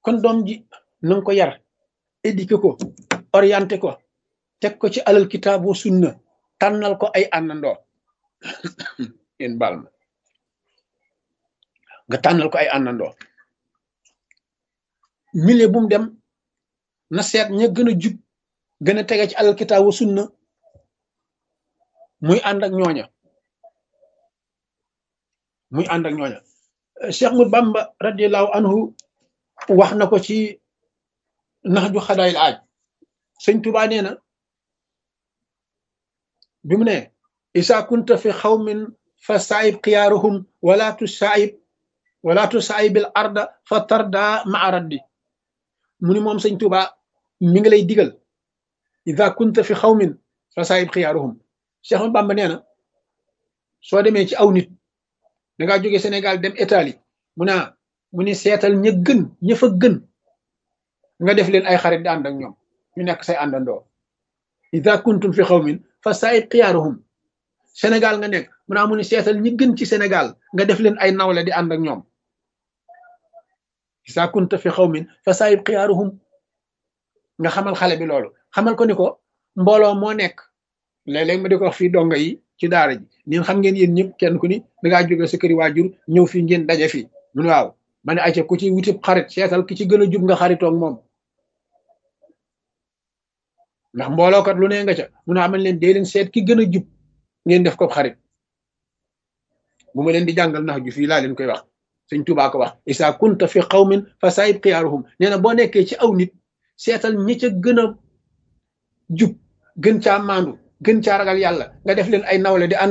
kon doom ji na nga ko yar éduqué ko orienté ko teg ko ci alal kitaabu sunna tànnal ko ay àndandoo yéen baal ma nga tànnal ko ay àndandoo milieu bu mu dem na seet ña gën a jub gën a tege ci alal kitaabu sunna muy ànd ak ñooña muy ànd ak ñooña Cheikh mu Bamba radiallahu anhu wax na ko ci nax ju xadaayil aaj sëñ Tuubaa nee na bi mu ne isa kunta fi xawmin fa saayib xiyaaruhum wala tu saayib wala tu saayibil arda fa tarda maa raddi mu ni moom sëñ Tuubaa mi ngi lay digal isa kunta fi xawmin fa saayib xiyaaruhum Cheikh mu Bamba nee na soo demee ci aw nit da ngaa jóge Sénégal dem Italie mu ne mu ni seetal ña gën ña fa gën nga def leen ay xarit di ànd ak ñoom ñu nekk say àndandoo ida kuntum fi xawmin fa saayib xiyaaruhum Sénégal nga nekk mu naa mu ni seetal ñi gën ci Sénégal nga def leen ay nawle di ànd ak ñoom ida kunta fi xawmin fa saayib xiyaaruhum nga xamal xale bi loolu xamal ko ni ko mbooloo moo nekk léeg-léeg ma di ko wax fii donga yi ci daara ji ñun xam ngeen yéen ñëpp kenn ku ni da ngaa jóge sa këri waajur ñëw fii ngeen daje fii mu ne waaw ma ne ayca ku ci wutib xarit seetal ki ci gën a jub nga xaritoog moom ndax mboolookat lu ne nga ca mun a amal leen dee leen seet ki gën a jub ngeen def ko xarit bu ma leen di jàngal nax ju fii laa leen koy wax sëñ Tuubaa ko wax isa kunta fi qawmin fa saayib xiyaaruhum nee na boo nekkee ci aw nit seetal ñi ca gën a jub gën caa maandu gën caa ragal yàlla nga def leen ay nawle di ànd